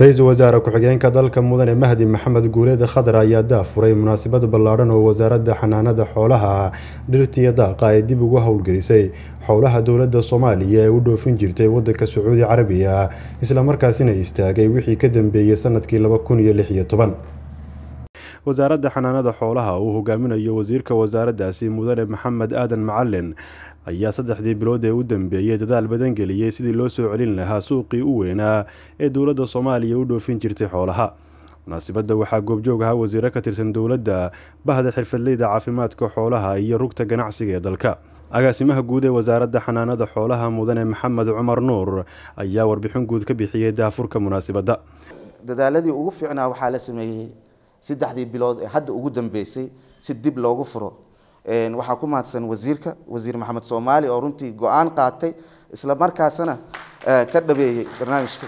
ra-iisul wasaare ku-xigeenka dalka mudane mahdi maxamed guuleed khadar ayaa daafuray munaasabad ballaadhan oo wasaaradda xanaanada xoolaha dhirtiya daaqa ay dib ugu howlgelisay xowlaha dowladda soomaaliya ee u dhoofin jirtay wadanka sacuudi carabiya islamarkaasina istaagay wixii ka dambeeyey sanadkii laba kun iyo lix iyo toban wasaaradda xanaanada xoolaha uu hogaaminayo wasiirka wasaaraddaasi mudane maxamed aadan macalin ayaa saddexdii bilood ee u dambeeyey dadaal badan geliyey sidii loo soo celin lahaa suuqii u weynaa ee dowladda soomaaliya u dhoofin jirtay xoolaha munaasibadda waxaa goobjoog ahaa wasiiro ka tirsan dowladda bahda xirfadleyda caafimaadka xoolaha iyo rugta ganacsiga ee dalka agaasimaha guud ee wasaaradda xanaanada xoolaha mudane maxamed cumar nuur ayaa warbixin guud ka bixiyey daafurka munaasibadda dadaaladii ugu fiicnaa waxaa la sameeyey saddexdii bilood ee hadda ugu dambeysay si dib loogu furo waxaa ku mahadsan wasiirka wasiir maxamed soomaali oo runtii go-aan qaatay isla markaasna ka dhabeeyey barnaamijka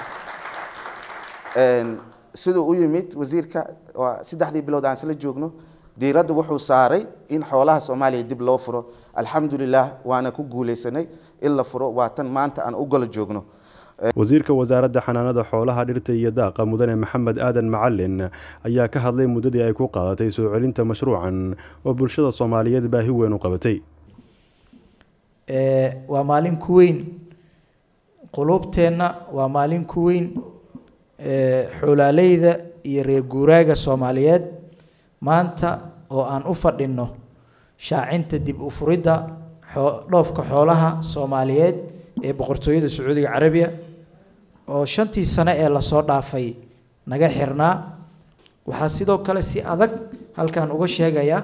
siduu u yimid wasiirka saddexdii bilood aan isla joogno diiradda wuxuu saaray in xoolaha soomaaliya dib loo furo alxamdulilah waana ku guuleysanay in la furo waa tan maanta aan u golo joogno wasiirka wasaaradda xanaanada xoolaha dhirta iyo daaqa mudane maxamed aadan macalin ayaa ka hadlay muddadii ay ku qaadatay soo celinta mashruucan oo bulshada soomaaliyeed baahi weyn u qabatay waa maalin ku weyn quluubteenna waa maalin ku weyn xoolaaleyda iyo reer guuraaga soomaaliyeed maanta oo aan u fadhinno shaacinta dib u furidda dhoofka xoolaha soomaaliyeed ee boqortooyada sacuudiga carabiya oo shantii sano ee lasoo dhaafay naga xirnaa waxaa sidoo kale si adag halkan uga sheegayaa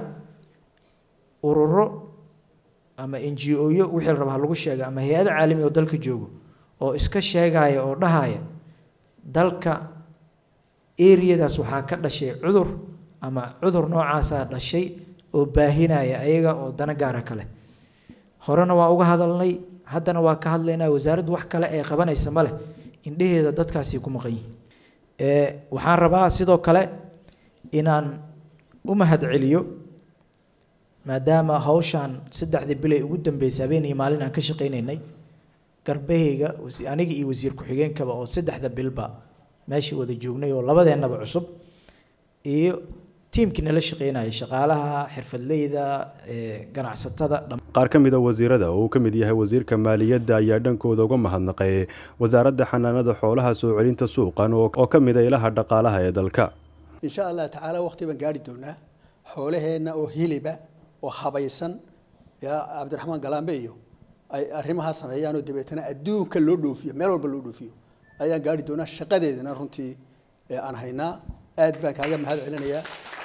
ururo ama n g o-yo wixii la rabaa lagu sheega ama hay-ada caalami oo dalka joogo oo iska sheegaya oo dhahaya dalka areadaas waxaa ka dhashay cudur ama cudur noocaasaa dhashay oo baahinaya ayaga oo dana gaara kale horena waa uga hadalnay haddana waa ka hadlaynaa wasaaraddu wax kale ee qabanaysa ma leh indheheeda dadkaasi ku maqan yihin waxaan rabaa sidoo kale inaan u mahad celiyo maadaama hawshaan saddexdii bilay ugu dambeysay habeen iyo maalin aan ka shaqaynaynay garbahayga aniga iyo wasiir ku-xigeenkaba oo saddexda bilba meesha wada joognay oo labadeennaba cusub iyo tiimkii nala shaqeynaya shaqaalaha xirfadleyda ganacsatada qaar ka mid a wasiirada oo uu ka mid yahay wasiirka maaliyadda ayaa dhankooda uga mahadnaqay wasaaradda xanaanada xoolaha soo celinta suuqan oo ka mid a ilaha dhaqaalaha ee dalka insha allah tacaala waqti baan gaari doonaa xoolaheenna oo hiliba oo habaysan yaa cabdiraxmaan galaambe iyo ay arrimahaa sameeyaan oo dabeetana adduunka loo dhoofiyo meel walba loo dhoofiyo ayaan gaari doonaa shaqadeedana runtii aan haynaa aad baan kaaga mahad celinayaa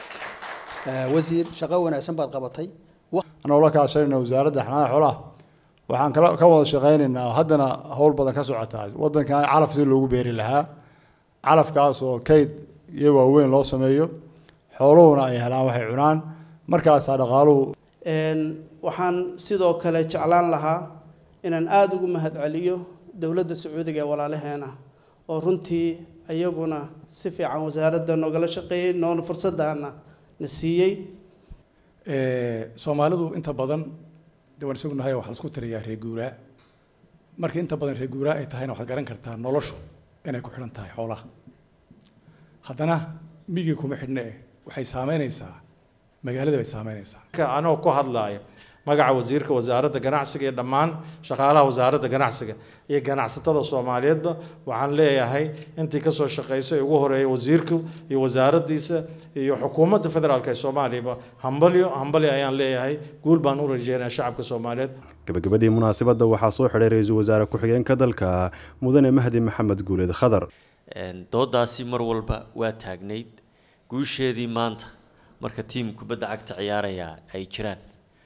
wasiir shaqo wanaagsan baad qabatay anoo la kaashanayna wasaaradda xanaanada xoolaha waxaan kala ka wada shaqaynaynaa haddana howl badan ka socotaa waddankan calaf si loogu beeri lahaa calafkaas oo kayd iyo waaweyn loo sameeyo xooluhuna ay helaan waxay cunaan markaasaa dhaqaaluhu waxaan sidoo kale jeclaan lahaa inaan aada ugu mahad celiyo dowladda sacuudiga ee walaalaheena oo runtii iyaguna si fiican wasaaradda noogala shaqeeyey noona fursaddaana na siiyey soomaalidu inta badan de waan isognahay waxaa laisku tiriyaa reer guuraa marka inta badan reer guuraa ay tahayna waxaad garan kartaa noloshu inay ku xidhan tahay xoolaha haddana migii kuma xidhne eh waxay saameynaysaa magaalada bay saameynaysaa anoo ku hadlaaya magaca wasiirka wasaaradda ganacsiga iyo dhammaan shaqaalaha wasaaradda ganacsiga iyo ganacsatada soomaaliyeedba waxaan leeyahay intii kasoo shaqaysay ugu horeeya wasiirku iyo wasaaraddiisa iyo xukuumadda federaalk ee soomaaliyaba hambalyo hambalyo ayaan leeyahay guul baan u rajeynaya shacabka soomaaliyeed gabagabadii munaasabadda waxaa soo xidhay ra-iisul wasaare ku-xigeenka dalka mudane mahdi maxamed guuleed khadar doodaasi mar walba waa taagnayd guusheedii maanta marka tiim kubadda cagta ciyaaraya ay jiraan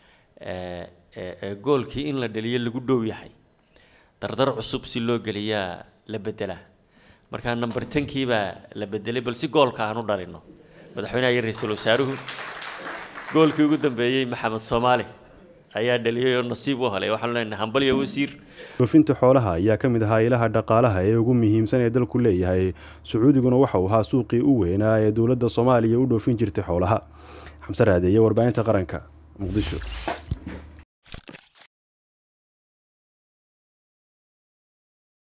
goolkii in la dhaliyo lagu dhow yahay dardar cusub si loo geliyaa la bedelaa markaa number tenkii baa la bedelay bal si goolka aan u dhalino madaxweynaha iyo ra-iisul wasaaruhu goolkii ugu dambeeyey maxamed soomaali ayaa dhaliyay oo nasiib u helay waxaanu leenahay hambalyo wasiir dhoofinta xoolaha ayaa ka mid ahaa ilaha dhaqaalaha ee ugu muhiimsan ee dalku leeyahay sacuudiguna waxa uu ahaa suuqii u weynaa ee dowladda soomaaliya u dhoofin jirtay xoolaha xamse raadeeye warbaahinta qaranka muqdisho